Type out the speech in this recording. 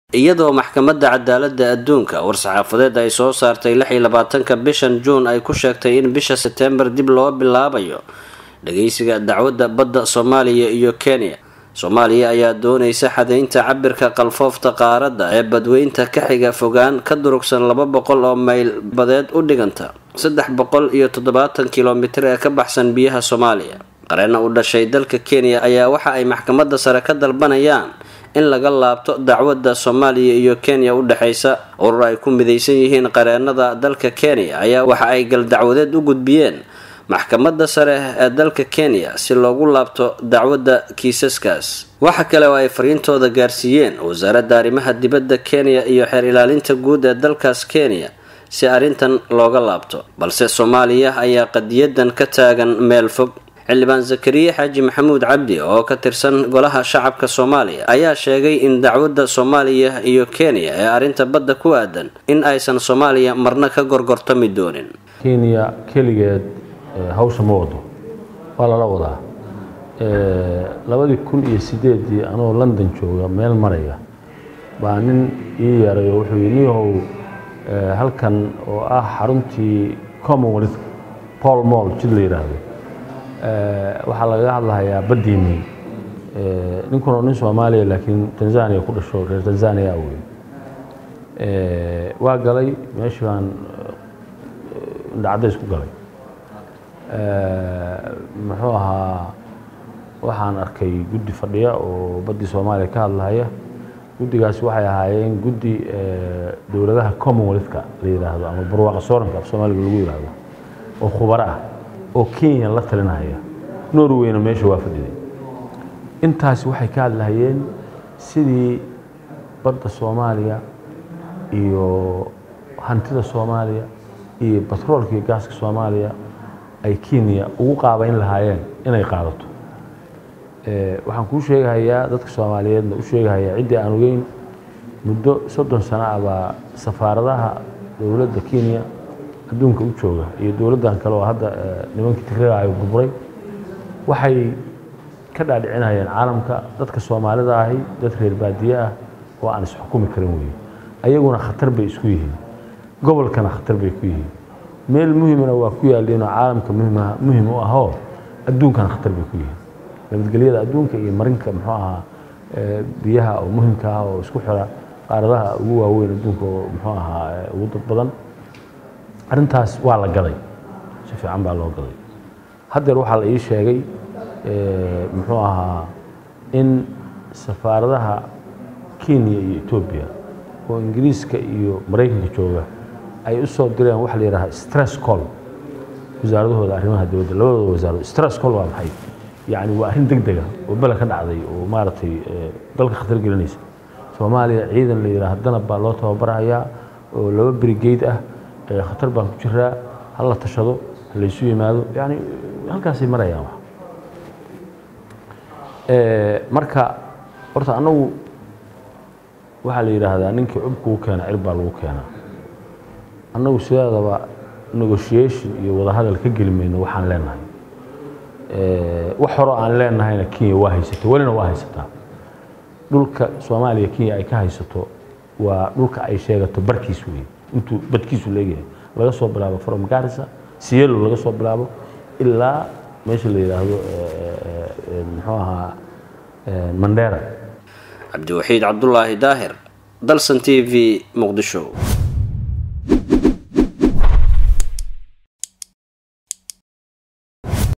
iyadoo maxkamadda cadaaladda adduunka war-saxaafadeed ay soo saartay lix iyo labaatanka bishan juun ay ku sheegtay in bisha setembar dib loo bilaabayo dhageysiga dacwadda badda soomaaliya iyo kenya soomaaliya ayaa doonaysa xadaynta cabirka qalfoofta qaaradda ee badweynta ka xiga fogaan ka durugsan laba boqol oo mayl badeed u dhiganta saddex boqol iyo toddobaatan kilomitir ee ka baxsan biyaha soomaaliya qareena u dhashay dalka kenya ayaa waxa ay maxkamadda sare ka dalbanayaan in laga laabto dacwadda soomaaliya iyo kenya u dhexaysa urur ay ku midaysan yihiin qareenada dalka kenya ayaa waxa ay galdacwadeed u gudbiyeen maxkamadda sare ee dalka kenya si loogu laabto dacwadda kiisaskaas waxa kale oo ay fariintooda gaarsiiyeen wasaaradda arrimaha dibadda kenya iyo xeer ilaalinta guud ee dalkaas kenya si arrintan looga laabto balse soomaaliya ayaa qadiyadan ka taagan meel fog xildhibaan zakariya xaaji maxamuud cabdi oo ka tirsan golaha shacabka soomaaliya ayaa sheegay in dacwadda soomaaliya iyo kenya ee arrinta badda ku aadan in aysan soomaaliya marna ka gorgortami doonin kenya keligeed hawsha ma wado waa lala wadaa labadii kun iyo sideedii anoo london jooga meel maraya baa nin ii yeeray oo wuxuu yii niyahow halkan oo ah xaruntii commonwealth paul moll jid la yidhaahdo waxaa lagaga hadlahayaa baddiinii ninkuna nin soomaaliya laakiin tanzania ku dhasho reer tanzania wey waa galay meeshii baan indhacadays ku galay muxuu ahaa waxaan arkay guddi fadhiya oo baddii soomaaliya ka hadlahaya guddigaasi waxay ahaayeen guddi dowladaha commonwealthka la yidhaahdo ama barwaaqa sooranka af soomaaliga lagu yidhaahdo oo khubaro ah oo kenya la talinaya norweyna meesha waa fadhiday intaasi waxay ka hadlahayeen sidii badda soomaaliya iyo hantida soomaaliya iyo batroolka iyo gaaska soomaaliya ay kenya ugu qaabayn lahaayeen inay qaadato waxaan kuu sheegahayaa dadka soomaaliyeedna u sheegahayaa ciddii aan ogeyn muddo soddon sano ah baa safaaradaha dowladda kenya adduunka u jooga iyo dowladdan kale oo hadda nimankii tigraayo burburay waxay ka dhaadhicinayeen caalamka dadka soomaalida ahi dad reer baadiye ah oo aan isxukumi karin weye ayaguna khatar bay isku yihiin gobolkana khatar bay ku yihiin meel muhimana waa ku yaalliinoo caalamka muhim u ahoo adduunkana khatar bay ku yihiin nabadgelyada adduunka iyo marinka muxuu ahaa biyaha oo muhimka ah oo isku xira qaaradaha ugu waaweyn adduunka oo muxuu ahaa ugu dad badan arrintaas waa la gaday si fiican baa loo gaday haddeer waxaa la ii sheegay muxuu ahaa in safaaradaha kenya iyo etoobiya oo ingiriiska iyo maraykanka jooga ay u soo direen waxa la yidhaha stress call wasaaradahooda arrimaha dowladda labadooda wasaarado stress call waa maxay yacni waa arrin deg dega oo bele ka dhacday oo maaragtay dalka khatar gelinaysa soomaaliya ciidan la yidhaha danab baa loo tababarahayaa oo laba brigeyd ah khatar baan ku jiraa hala tashado halaysu yimaado yani halkaasay marayaan wax marka horta annagu waxaa la yidhaahdaa ninkii cub kugu keena cir baa lagu keenaa annagu sideedaba negotiation iyo wadahadal ka geli mayno waxaan leenahay wax horoo aan leenahayna kenya waa haysato welina waa haysataa dhulka soomaaliya kenya ay ka haysato waa dhulka ay sheegato barkiis wey intuu badkiisu leegyahay laga soo bilaabo from garissa sielo laga soo bilaabo ilaa meesha la yidhaahdo muxuu ahaa mandera cabdiwaxiid cabdulaahi daahir dalsan t v muqdisho